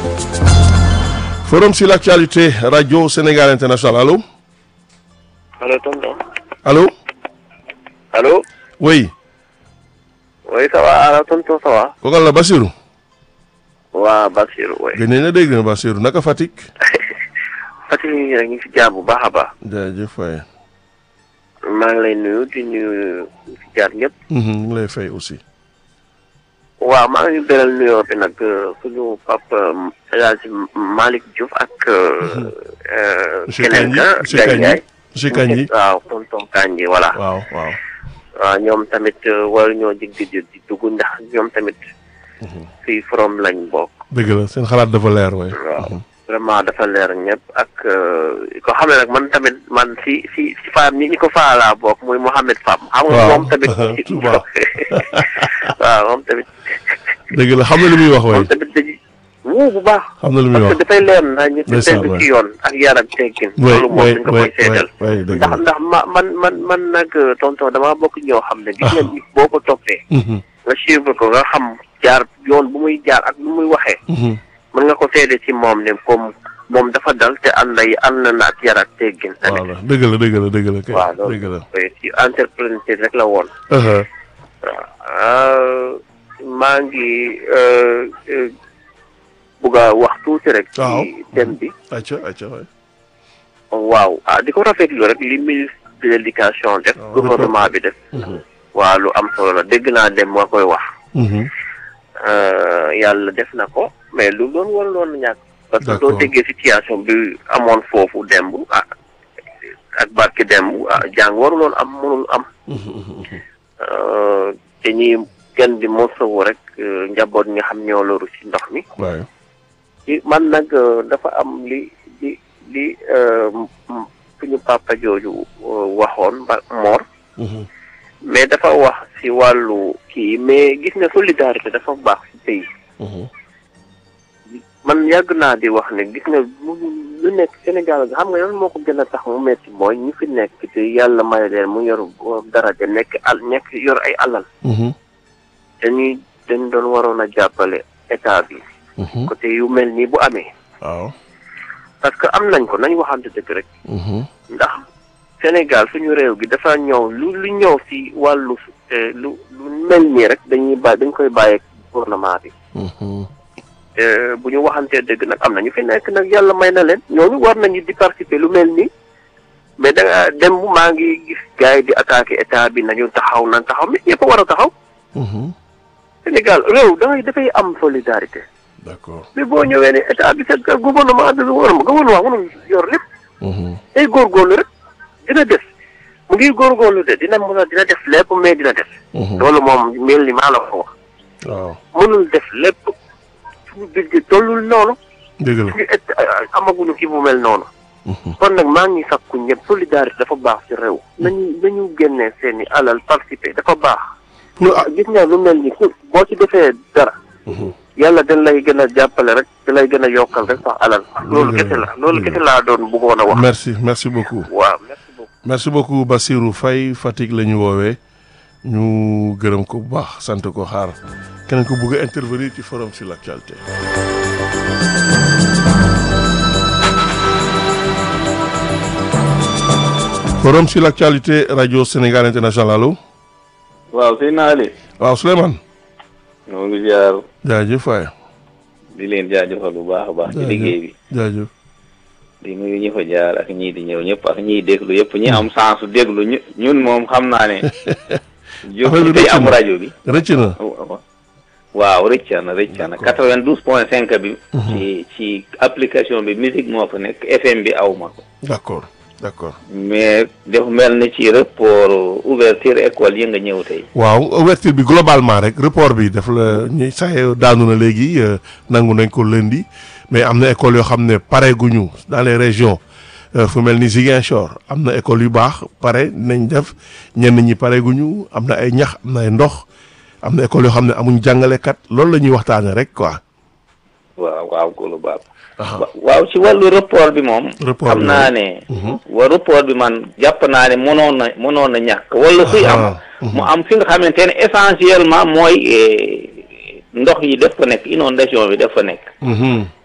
Forum sur l'actualité, Radio Sénégal International. Allô Allô, tonton. Allô Allô Oui. Oui, ça va, alors tonton, ça va Kooku la Bassirou. waa Bassirou, oui. gën nañ la dégg na Bassirou naka Fatick. Fatick ñu ngi rek ñu ngi si jaar bu baax a baax. jaajëf waay. maa ngi lay nuyu di nuyu ñu si jaar ñëpp. ñu ngi lay fay aussi. waaw maa ngi beral nuyoo bi nag suñu papa El Hadj Malick Diouf ak. monsieur keneen Kandji ka monsieur Kandji monsieur Kandji waaw tonton Kandji voilà. waaw waaw. waaw ñoom tamit war ñoo dig di di dugg ndax ñoom tamit. fii forom lañ bokk. dëgg la seen xalaat dafa leer waay. waaw vraiment dafa leer ñëpp ak ko xam ne nag man tamit man si si si faam ñi ñi ko faalaa bokk muy Mouhamed Fam. xam nga waaw moom tamit. Touba. waaw moom tamit. dëgg la xam na lu muy wax waay. moom tamit dañuy wuu bu baax. xam na lu muy parce wax. que dafay leer na ñu Ndeysaan, tegu waay. ci yoon ak yar ak teggin. waay loolu moom waay dañ ko waay koy seetal. waay dëgg ndax la. ndax ma man man man nag tonton damaa bokk ñoo xam ne. gis nga nit boo ko toppee. Mhm, nga suivre ko nga xam jaar yoon bu muy jaar ak bu muy waxee. mhm. mën nga ko seede ci moom ne comme moom dafa dal te ànd ay ànd na ak yar ak teggin tamit. voilà dëgg la dëgg la dëgg la kay. waaw dëgg la. loolu ci entrepreneur rek la woon. aha waaw maa ngi bugg a wax tuuti rek. waaw. ci thème bi. acca acca waay. waaw ah di ko rafetlu rek li ministre de l'éducation def. waaw, gouvernement bi def. Mhm, waaw lu am solo la dégg naa dem moo koy wax. mhm. Euh, yàlla def na ko mais lu doon war loon ñàkk parce que D'accord. doo déggee situation bi amoon foofu demb ah ak barki demb ah jàng waruloon am mënul am Mhm, mhm, mhm. Euh, te ñi kenn di mosawu rek euh, njaboot ñi nga xam ñoo loru ci ndox mi waay. ci man nag euh, dafa am li li li euh, m- suñu papa jooju euh, waxoon ba Mor Mhm, mais dafa wax ci wàllu kii mais gis nga solidarité dafa baax ci pays mhm. man yàgg naa di wax ne gis nga mu lu nekk Sénégal nga xam nga yoon moo ko gën a tax mu metti mooy ñi fi nekk te yàlla may leen mu yor dara de nekk al nekk yor ay alal Mhm, dañuy dañ doon waroon a jàppale état bi mhm. côté yu mel nii bu amee waaw. parce que am nañ ko nañ waxante dëgg rek Mhm, ndax Sénégal suñu réew gi dafa ñëw lu lu ñëw si wàllu eh, lu lu mel nii rek dañuy bàyyi dañ koy bàyyi ak gouvernement bi mhm. te bu ñu waxantee dëgg nag am na ñu fi nekk nag yàlla may na leen ñooñu war nañu di participer lu mel nii mais da nga dem maa ngi gis gars yi di attaquer état bi nañu taxaw nañ taxaw mais ñëpp a war a taxaw Mhm. Sénégal réew da ngay dafay am solidarité d'accord. mais boo ñëwee ne état bi c'est que gouvernement bi gouvernement gouvernement mënul yor lépp Mhm, day góorgóorlu rek dina def mu ngi góorgóorlu de dina mën a dina def lépp mais dina def mhm. loolu moom mel ni maa la ko wax waaw. mënul def lépp suñu budget tollul noonu dëgg la. suñu et amaguñu kii bu mel noonu Mhm, kon nag maa ngi sakku ñëpp solidarité dafa baax ci réew nañu nañu génnee seen i alal participer dafa baax pour ah. gis nga lu mel ni ku boo ci defee dara Mhm. yàlla dañ lay gën a jàppale rek da lay gën a yokkal rek sax alal loolu Dëgg la, kese la loolu dëgg la. kese laa doon bëggoon a wax merci merci beaucoup. waaw merci beaucoup merci beaucoup Bassirou Faye Fatick la ñu woowee ñu gërëm ko bu baax sant ko xaar keneen ko bëgg a intervenir ci forum sur l'actualité. forum sur l'actualité radio Sénégal international allo waaw sëñ Naali waaw Souleymane ñoo ngi ziar jaajëf waay di leen jaajëfal bu baax a baax ci liggéey bi jaajëf di nuyu ñi fa jaar ak ñii di ñëw ñëpp ak ñiy déglu yëpp ñi am sens su déglu ñu ñun moom xam naa ne jóg Affaire bi tey rëcc am na. rajo bi rëcc na waaw rëcca na rëcca na D'accord. quatre-vingt-douze point cinq bi ci ci application bi musique moo fa nekk FM bi aw ma ko d'accord d'accord mais dafa mel ni ci rapport ouverture école yi nga ñëw tey waaw ouverture bi globalement rek report bi daf la ñuy sax daanu na léegi euh, nangu nañ ko lundi mais am na école yoo xam ne pare guñu dans les régions euh, fu mel ni Ziguinchor am na école yu baax pare nañ def ñenn ñi pare guñu am na ay ñax am na ay ndox am na école yoo xam ne amuñ jàngalekat loolu la ñuy waxtaane rek quoi. waaw waaw ko lu baax Aha. wa- waaw ci wàllu rapport bi moom Rapport xam bi naa moom. ne Mhm. wa rapport bi man jàpp naa ne mënoon na mënoon na ñàkk wala suy am Aha. mu am fi nga xamante ne essentiellement mooy eh, ndox yi def fa nekk inondation bi def fa nekk Mhm.